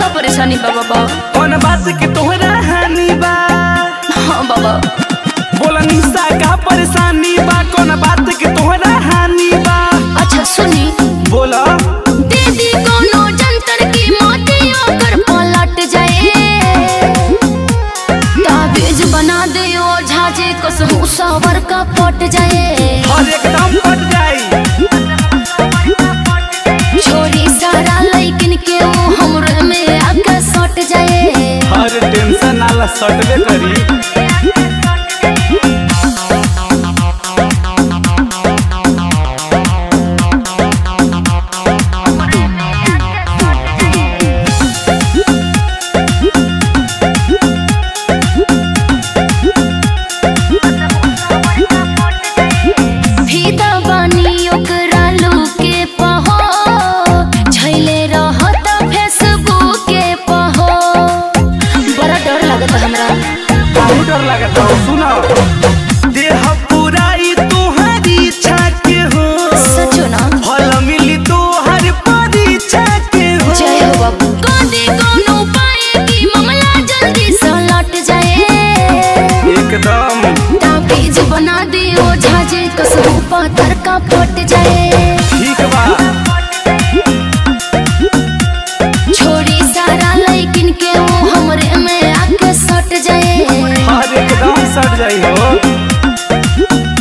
का परेशानी बा बाबा कौन बात के तोहरा हानि बा हाँ बाबा बोला निशा का परेशानी बा कौन बात के तोहरा हानि बा अच्छा सुनी बोला दीदी कोनो जंतर की मोती ओकर पलट जाए ताबीज बना दे ओ झाजे कसम सावर का पट जाए और एकदम पट जाई छोरी सारा लइकिन के वो हमरे में आके सट जाए हर टेंशन नाला सटबे करी फीदा बानी ओकरा लूके पहो छैले रहत फेसबुक के पहो बड़ा डर लागत हमरा बहुत डर लगता हो सुनो देह पुराई तोहरी इच्छा के हो सचो ना फल मिली तोहर परीक्षा के हो जय हो बाबू कदे कोनो उपाय की मामला जल्दी से लट जाए एकदम ताबीज बना दियो झाजे कसम पाथर का फट जाए ठीक बा छोड़ी सारा लइकिन के वो हमरे में आके सट जाए हर एकदम सट जाई हो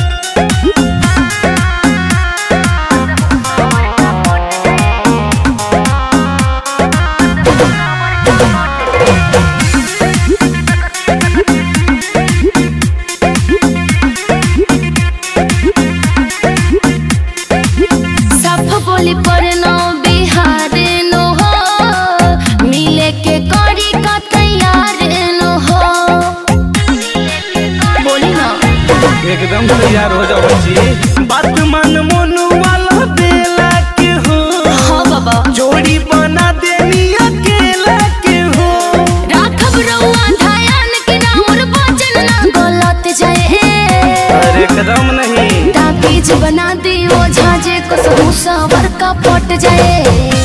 साफ बोली पर नो बिहार नो हो मिले के करी का तैयार नो हो बोली ना एकदम तैयार हो जाओ बच्ची बात मन मन वाला बेला के हो हाँ बाबा जोड़ी बना देनी अकेला के हो राखब रउआ धायान के ना मोर वचन ना गलत जाए अरे एकदम नहीं ताबीज बना दियो झाजे कसम सावर का पट जाए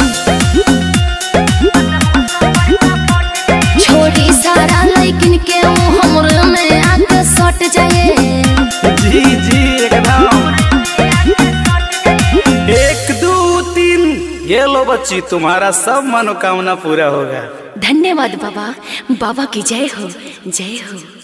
छोड़ी सारा लइकिन के वो हमरे में आके सट जाए जी जी एकदम एक दो तीन ये लो बच्ची तुम्हारा सब मनोकामना पूरा होगा धन्यवाद बाबा बाबा की जय हो जय हो